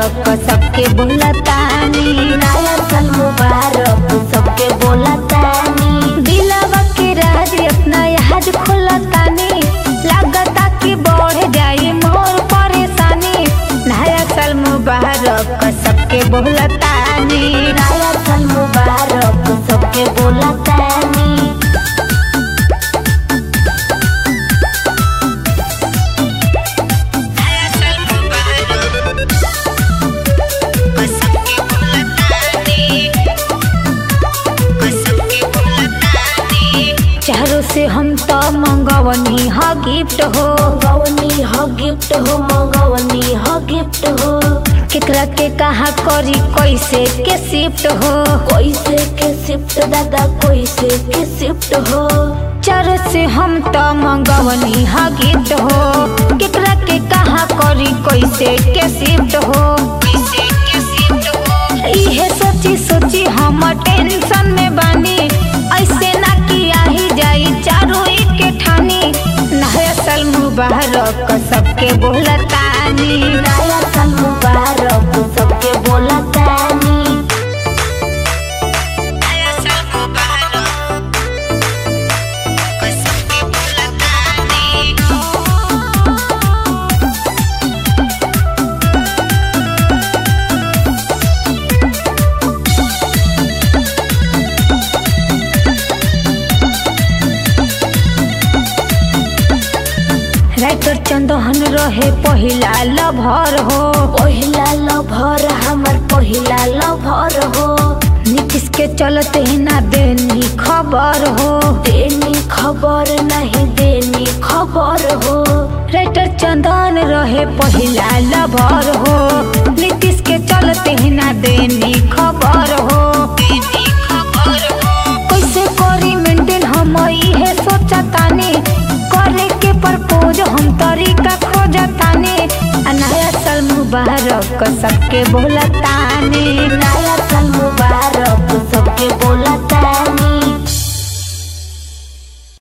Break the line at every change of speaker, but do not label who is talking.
मुबारक सबके बोलतानी
नया साल मुबारक सबके बोलतानी
दिलवा के राज अपना याद खोलतानी लागता कि बढ़ जाई मोर परेशानी नया साल मुबारक सबके बोलतानी
नया साल मुबारक सबके बोलतानी
चारों से हम तो मंगवनी ह गिफ्ट हो
मंगवनी ह गिफ्ट हो मंगवनी ह गिफ्ट हो
केकरा के कहा करी कैसे के शिफ्ट हो
कैसे के शिफ्ट दादा कैसे के शिफ्ट हो
चारों से हम तो मंगवनी ह गिफ्ट हो केकरा के कहा करी कैसे के शिफ्ट हो इहे सोची सोची हम टेंशन में बानी ऐसे ना कि आही जाई चारों के ठानी नया साल मुबारक सबके बोलतानी
नया साल मुबारक सबके बोलतानी
राइटर चंदन रहे पहिला लभर हो
पहिला लभर हमर पहिला लभर हो
नीतीश के चलते ना देनी खबर हो
देनी खबर नहीं देनी खबर हो
राइटर चंदन रहे पहिला लभर हो नीतीश के चलते ना देनी खबर हो कैसे करी मेंटेन हम इहे सोचतानी करे के प्रपोज हम तरीका खोजतानी आ नया साल मुबारक सबके बोलतानी
नया